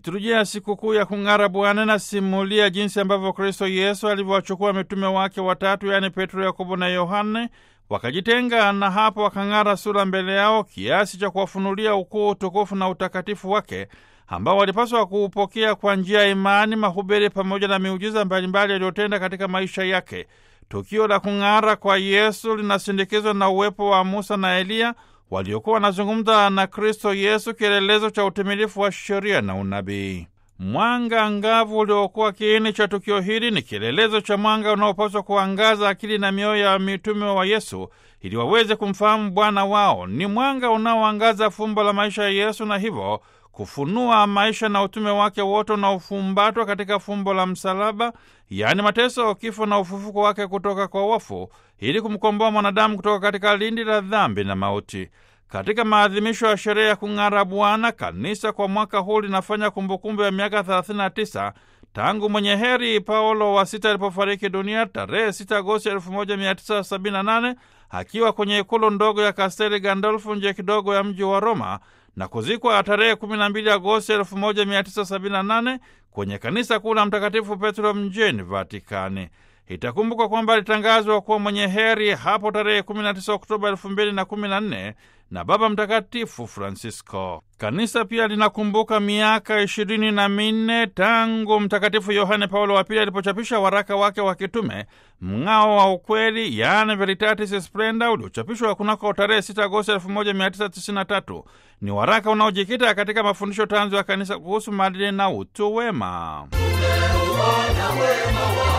Liturujia ya sikukuu ya kung'ara Bwana inasimulia jinsi ambavyo Kristo Yesu alivyowachukua mitume wake watatu, yaani Petro, Yakobo na Yohane, wakajitenga na hapo wakang'ara sura mbele yao kiasi cha kuwafunulia ukuu, utukufu na utakatifu wake ambao walipaswa kuupokea kwa njia ya imani, mahubiri pamoja na miujiza mbalimbali aliyotenda katika maisha yake. Tukio la kung'ara kwa Yesu linasindikizwa na uwepo wa Musa na Eliya waliokuwa wanazungumza na Kristo Yesu, kielelezo cha utimilifu wa sheria na unabii. Mwanga angavu uliokuwa kiini cha tukio hili ni kielelezo cha mwanga unaopaswa kuangaza akili na mioyo ya mitume wa Yesu ili waweze kumfahamu Bwana wao. Ni mwanga unaoangaza fumbo la maisha ya Yesu na hivyo kufunua maisha na utume wake wote unaofumbatwa katika fumbo la msalaba, yaani mateso, kifo na ufufuko wake kutoka kwa wafu, ili kumkomboa mwanadamu kutoka katika lindi la dhambi na mauti. Katika maadhimisho ya sherehe ya kung'ara Bwana, kanisa kwa mwaka huu linafanya kumbukumbu ya miaka 39 tangu mwenye heri Paulo wa sita alipofariki dunia tarehe 6 Agosti 1978 akiwa kwenye ikulu ndogo ya Kasteli Gandolfu nje kidogo ya mji wa Roma na kuzikwa tarehe 12 Agosti 1978 kwenye kanisa kuu la Mtakatifu Petro mjini Vatikani. Itakumbukwa kwamba alitangazwa kuwa mwenye heri hapo tarehe 19 Oktoba 2014 na Baba Mtakatifu Francisco. Kanisa pia linakumbuka miaka ishirini na minne tangu Mtakatifu Yohane Paulo wa Pili alipochapisha waraka wake wa kitume Mng'ao wa Ukweli, yaani Veritatis Splendor, uliochapishwa kunako tarehe 6 Agosti 1993. Ni waraka unaojikita katika mafundisho tanzu ya kanisa kuhusu maadili na utu wema. Tumeuona wema